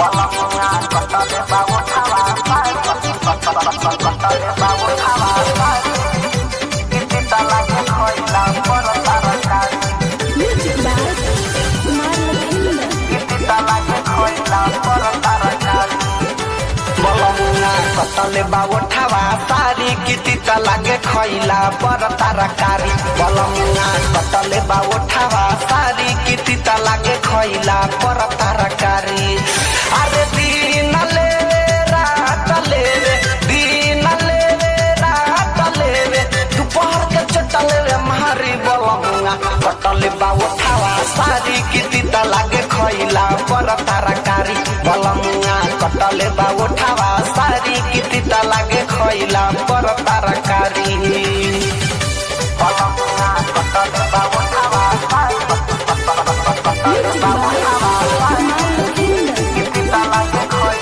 Music by Kumar Lakhinder. कतले बावठावा सारी किति त लागे खैला पर तरकारी बलमुना कतले बावठावा सारी किति त लागे खैला पर तरकारी अरे दिन ले रात ले रे दिन ले रात ले रे दोपहर के चटले रे मारी बलमुना कतले बावठावा सारी किति त लागे खैला पर तरकारी बलमुना कटले बावठावा सारी किति त लागे खैला पर तरकारी बलमुना कटले बावठावा Music by Kumar Lakhinder.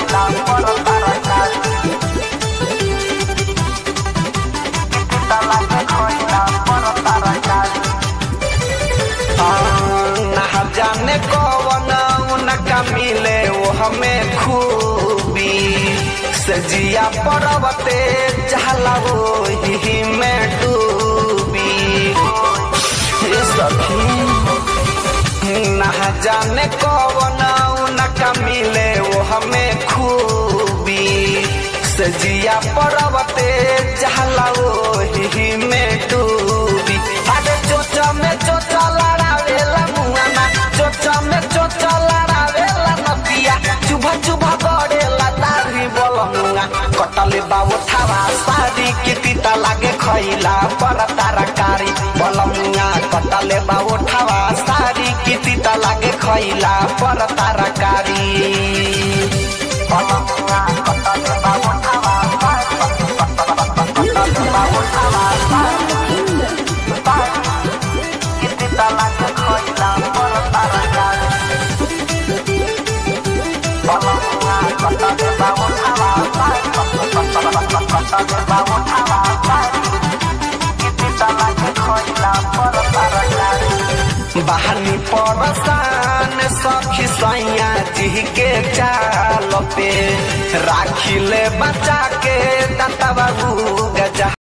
ना जाने कौन उनका मिले वो हमें खूबी सजिया पर्वते चहला वो ही में डूबी हे सखी ना जाने कौन उनका मिले वो हमें खूबी सजिया पर्वते चहला वो ही में डूबी अरे चोचा में चोचा लड़ावेला मुआना चोचा में चोचा लड़ावेला नदिया चुभा चुभा गड़ेला दाढ़ी बोलमुआ कटले बाबू थावा सारी किति त लागे खैला पर तरकारी बोलमुआ कटले बाबू थावा सारी किति त लागे खैला पर तरकारी बोलमुआ कटले बाबू थावा Music by Kumar Lakhinder. बहनी परसान सखी सैया जी के चाल पे राखी ले बचा के दत्ता बाबू गजा